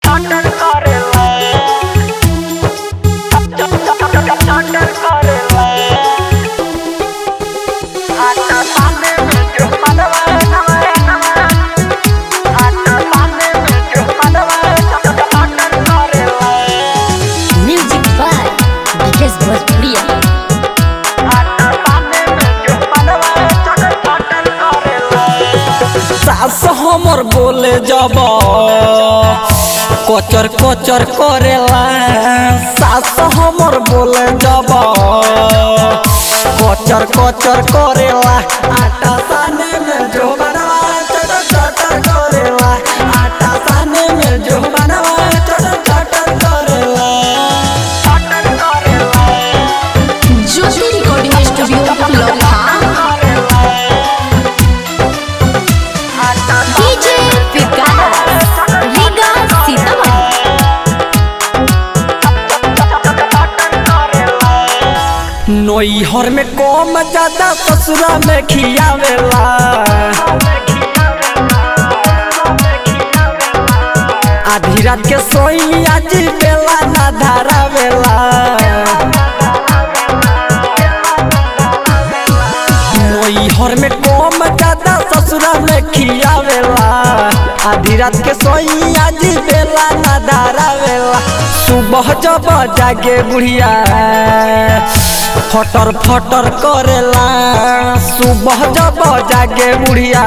चटर करेला चटर करेला आटा सामने में जो मनवा नवा नवा आटा सामने में जो मनवा चटर करेला म्यूजिक बाय विकेश भोजपुरिया आटा सामने में जो मनवा चटर चटर करेला सास हमर बोले जब कचर कचर करेला सास हमर बोले जब कचर कचर करेला आटा साने में जो बनवा चटर चटर करेला आटा साने में जो बनवा चटर चटर करेला चटर करेला ज्योति रिकॉर्डिंग स्टूडियो लखा डीजे विकास रीगा सीतामढ़ी नैहर में कम ज्यादा ससुरा में खियावेला आधी रात के सोई आज बेला ना धारावेला नैहर में कम ज्यादा ससुरा में खियावेला आधी रात के सोई आज बेला ना धारावेला सुबह जब जागे बुढ़िया फटर फटर करेला सुबह जब जागे बुढ़िया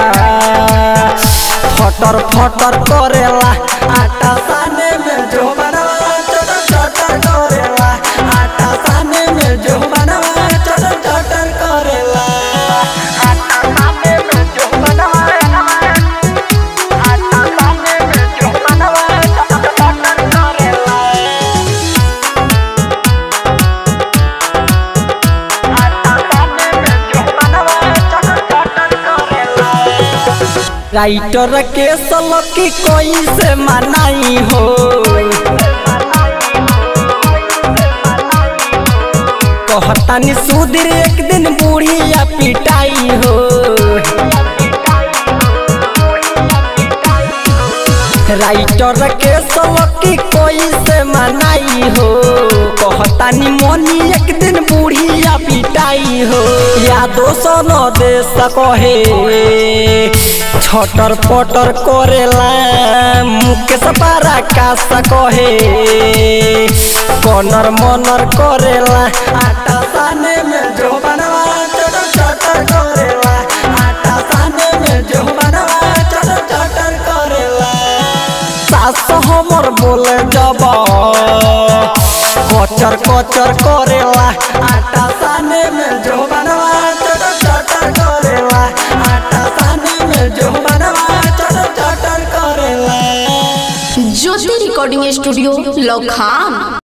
फटर फटर करेला आटा साने में जो बनवा चटर चटर करेला आटा साने में जो बनवा चटर चटर करेला आटा सामने में जो बनवा आटा सामने में जो बनवा चटर चटर करेला आटा सामने में जो बनवा चटर चटर करेला राइटर के सलकी कोई से मनाई हो कहतानी सुधीर एक दिन बुढ़िया पिटाई हो राइटर के सलकी कोई से मनाई हो कहतानी मोनी एक दिन बुढ़िया पिटाई हो यादो सोनो दे सकोहे छटर पटर करेला मुकेश पारा का सकोहे कनर मनर करेला आटा साने में जो बनवा चटर चटर करेला आटा साने में जो बनवा चटर चटर करेला सास हमर बोले जब कचर कचर करेला आटा साने में जो बनवा चटर चटर करेला आटा साने में जो बनवा चटर चटर करेला ज्योति रिकॉर्डिंग स्टूडियो लखा